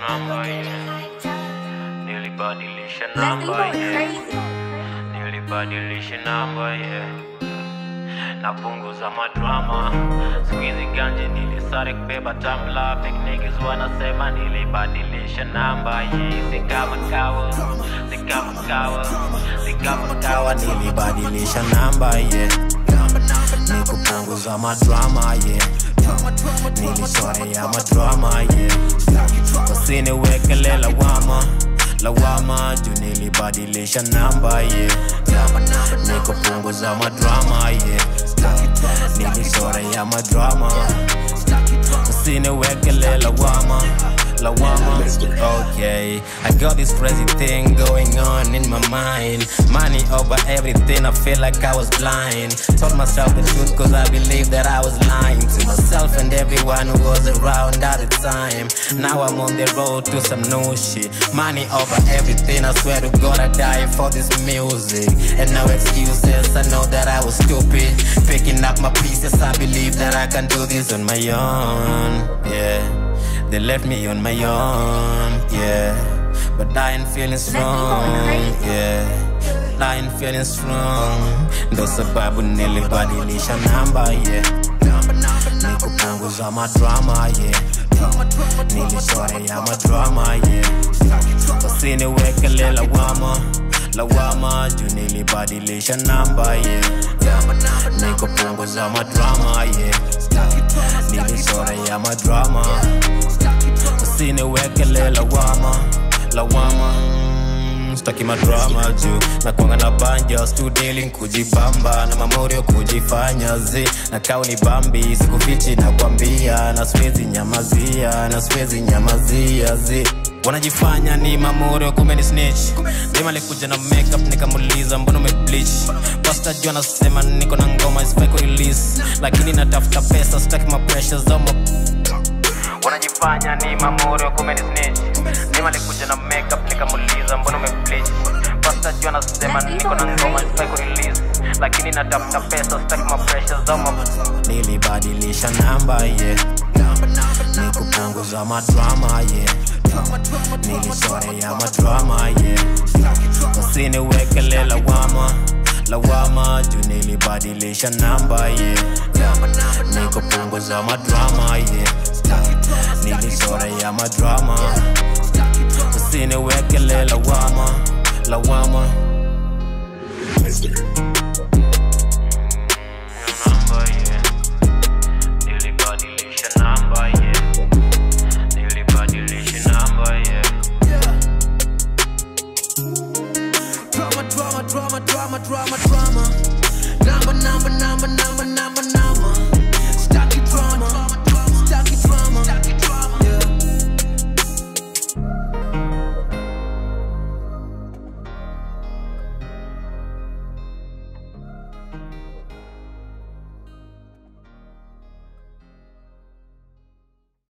namba yeah. Nilibadilisha Leslie namba going yeah. crazy. Nilibadilisha namba yeah. Napunguza madrama siku hizi ganje nilisare kubeba tamla Big niggas wanasema nilibadilisha namba yeah. Si kama kawa, si kama kawa, si kama kawa Nilibadilisha namba yeah. Nikupunguza madrama yeah. Nilisorea madrama yeah. Usiniwekele lawama lawama juu nilibadilisha namba yeah. Nikupunguza madrama yeah. Nilisorea madrama Usiniwekele lawama lawama Okay, I got this crazy thing going on in my mind Money over everything, I feel like I was blind Told myself the truth cause I believed that I was lying To myself and everyone who was around at the time Now I'm on the road to some new shit Money over everything, I swear to God I die for this music And no excuses, I know that I was stupid Picking up my pieces, I believe that I can do this on my own Yeah they left me on my own, yeah. But I ain't feeling strong, yeah. I ain't feeling strong. Ndo sababu nilibadilisha namba, yeah. Nikupunguza madrama, yeah. Nilisorea madrama, yeah. Usiniwekele lawama, lawama juu nilibadilisha namba, yeah. Nikupunguza madrama, yeah. Nilisorea madrama usiniwekele lawama lawama Mm, staki madrama juu nakwanga na banja studilin kujibamba na mamorio kujifanya zi na kauni bambi sikufichi na kwambia na siwezi nyamazia na siwezi nyamazia zi wanajifanya ni mamorio kumbe ni snitch dema alikuja na makeup nikamuliza mbona umebleach pasta juu anasema niko na ngoma isifai kurelease lakini natafuta pesa sitaki mapresha za ma wanajifanya ni mamorio kumbe ni snitch Nima alikuja na makeup nikamuliza mbona umebleach Pasta juu anasema niko na ngoma sifai kurelease lakini natafuta pesa sitaki mapresha za ma Nilibadilisha namba yeah Nikupunguza madrama yeah Nilisorea madrama yeah Usiniwekele lawama lawama juu nilibadilisha namba yeah Nikupunguza madrama yeah Nilisorea madrama Usiniwekele lawama lawama Namba yeah Nilibadilisha namba yeah Nilibadilisha namba yeah Drama, drama, drama, drama, drama, drama. Number, number, number, number, number,